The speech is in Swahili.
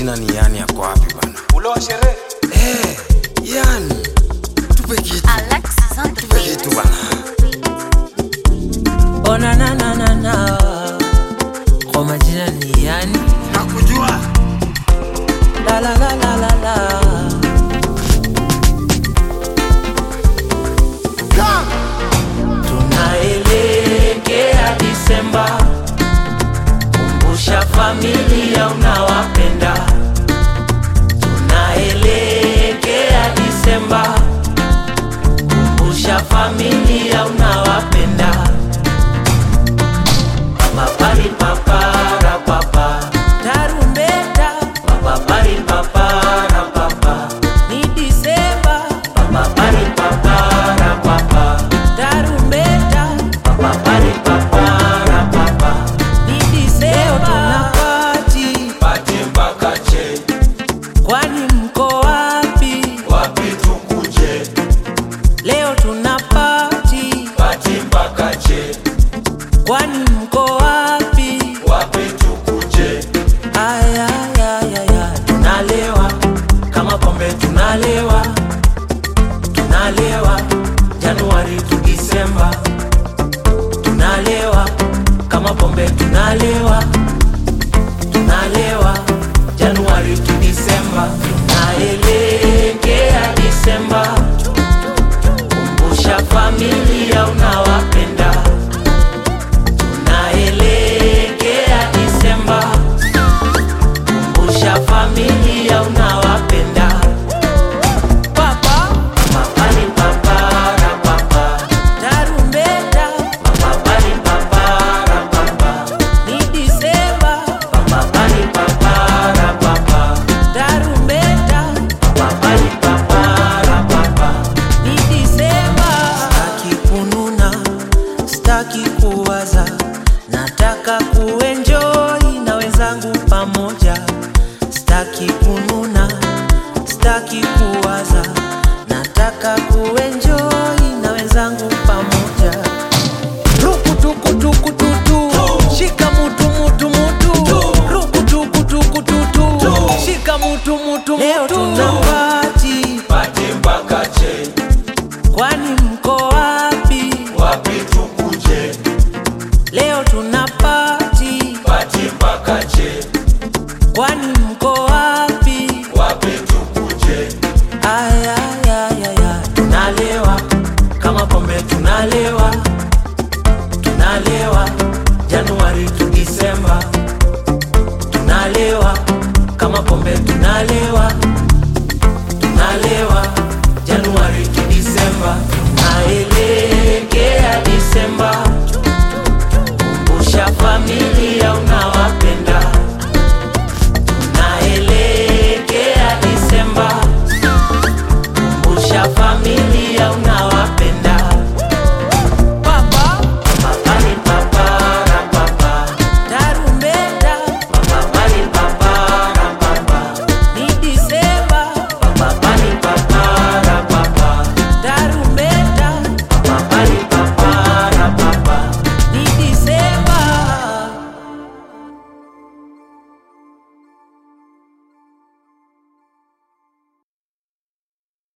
majina ni yani yako wapi bana? Ule wa sherehe. Eh, yani tupe kitu, Alexis on the tupe beat. kitu bana. Oh na na na na na Kwa majina ni yani Nakujua. La la la la la la Tunaelekea Disemba Kumbusha familia unawapenda Tunaelekea Disemba Kumbusha familia unawapenda Papari papara papa Tarumbeta Papari papara papa Ni Disemba Papari papara papa Tarumbeta Papari papara papa Ni Disemba Tunapati Pati mpaka che. Kwani mko wapi? Wapi tukuje? Leo tunapati Pati mpaka che. Kwani mko wapi? Wapi tukuje? Aya, ya, ya, ya. Tunalewa kama pombe tunalewa, tunalewa Januari tu Disemba, tunalewa kama pombe tunalewa, tunalewa Januari tu Disemba, tunaelekea Disemba, kumbusha familia unawapenda, tunaelekea Disemba kumbusha familia unawapenda papa mapani papara papa tarumbeta mapani papara papa ni disemba mapani papara papa tarumbeta mapani papara papa ni disemba staki kununa staki kuwaza nataka kuenjoi na wenzangu pamoja staki kununa staki kuwaza nataka kuenjoi na wenzangu pamoja rukutukutukututu shika mutu mutu mutu rukutukutukututu shika mutu mutu leo tunapati Pati mpaka che. kwani mko wapi Wapi tukuje? leo tunapati Pati mpaka che. kwani mko wapi Wapi tukuje? Aya, ya, ya, ya. Tunalewa kama pombe tunalewa, tunalewa Januari tu Disemba, tunalewa kama pombe tunalewa, tunalewa Januari tu Disemba.